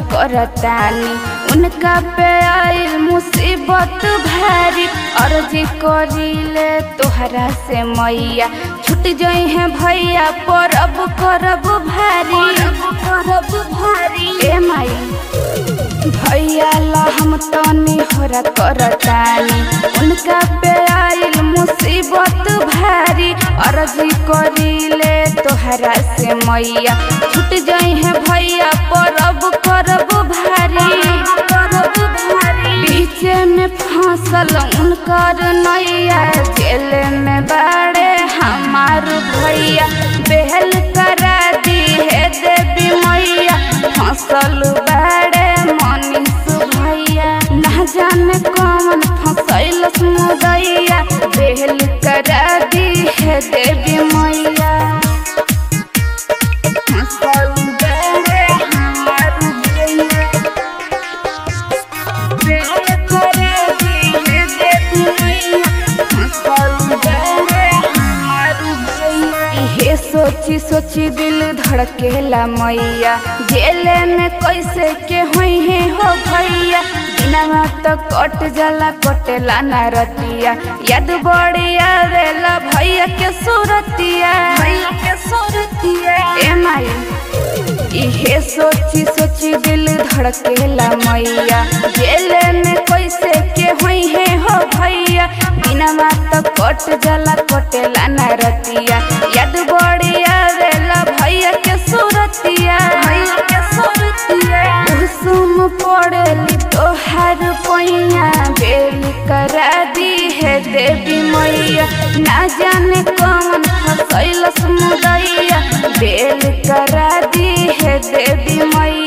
करतानी उनका पे आइल मुसीबत भारी अर्जी करिले तोहरा से मैया छूट जाई है भैया परब करब भारी करब भारी ए माई भैया ला हम तनी होरा करतानी उनका पे आइल मुसीबत भारी अर्जी करिले तोहरा से मैया छूट जाई है भैया परब करब भारी करब भारी बीचे में फांसल उनकर नैया जेल में बाड़े हमार भैया बेहल करा दी है देवी मैया फसल बाड़े मनीष भैया ना जाने कौन फसैल मुदैया बेहल करा दी है देवी मैया फसल बाड़े हमार भैया बेहल करा दी है देवी मैया फसल बाड़े हमार भैया इहे सोची सोची दिल धड़केला मैया जेले में कैसे के हुई है हो भैया दिनवा तो कट जाला कटेला ना रतिया याद बड़ी आवेला भैया के सूरतिया भैया के सूरतिया ए माई इहे सोची सोची दिल धड़केला मैया जेले में कैसे के हुई है हो भैया दिनमा तो कट जाला कटेला ना रतिया याद बड़ी आवेला भैया के सूरतिया भैया के सूरतिया कुसुम पड़ेली तोहार पैया बेल करा दी है देवी मैया ना जाने कौन फसैल मुदैया बेल करा दी है देवी मैया